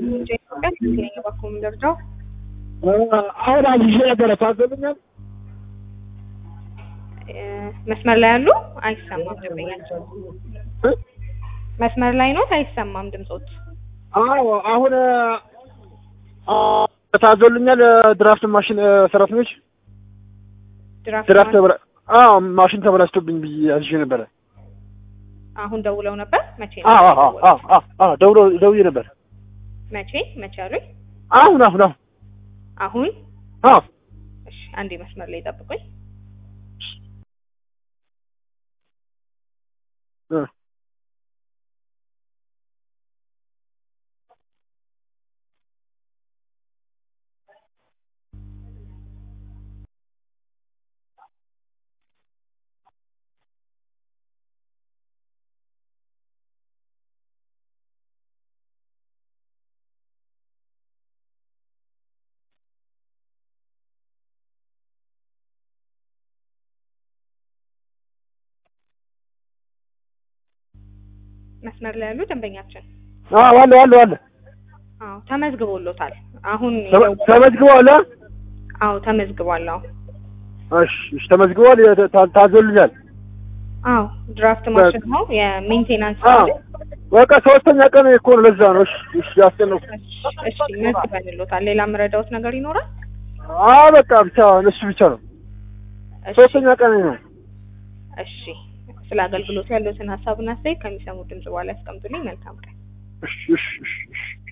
ኢትዮጵያ ትክክለኛ ባኮ ምንደርጃው አሁን አዝዤ ነበረ ታዘብኛል። መስመር ላይ ያሉ አይሰማም ደንበኛቸው መስመር ላይ ኖት አይሰማም ድምጾት አዎ አሁን ታዞልኛል። ድራፍት ማሽን ሰራተኞች ድራፍት ድራፍት ተበላ አዎ ማሽን ተበላሽቶብኝ ብዬ አዝዤ ነበረ። አሁን ደውለው ነበር መቼ ነው አዎ አዎ አዎ አዎ አዎ ደውሎ ደውዬ ነበር። መቼ መቼ አሉኝ አሁን አሁን አሁን አሁን አዎ እሺ አንዴ መስመር ላይ ጠብቁኝ እ መስመር ላይ ያሉ ደንበኛችን አዎ አለ አለ አለ አዎ ተመዝግቦሎታል አሁን ተመ- ተመዝግቧል። አ? አዎ ተመዝግቧል አዎ እሺ እሺ ተመዝግቧል። የ- ታ- ታዞልኛል። አዎ ድራፍት ማሽን ነው የሜንቴናንስ አዎ ነው በቃ ሶስተኛ ቀን እኮ ነው። ለዛ ነው። እሺ እሺ ያስጨነቁ። እሺ መዝግበንሎታል ሌላ የምረዳውት ነገር ይኖራል አዎ በቃ ብቻ እሱ ብቻ ነው። እሺ ሶስተኛ ቀን ነው። እሺ ስለ አገልግሎቱ ያለዎትን ሀሳብና አስተያየት ከሚሰሙት ድምጽ በኋላ ያስቀምጡልኝ መልካም ቀን እሺ እሺ እሺ እሺ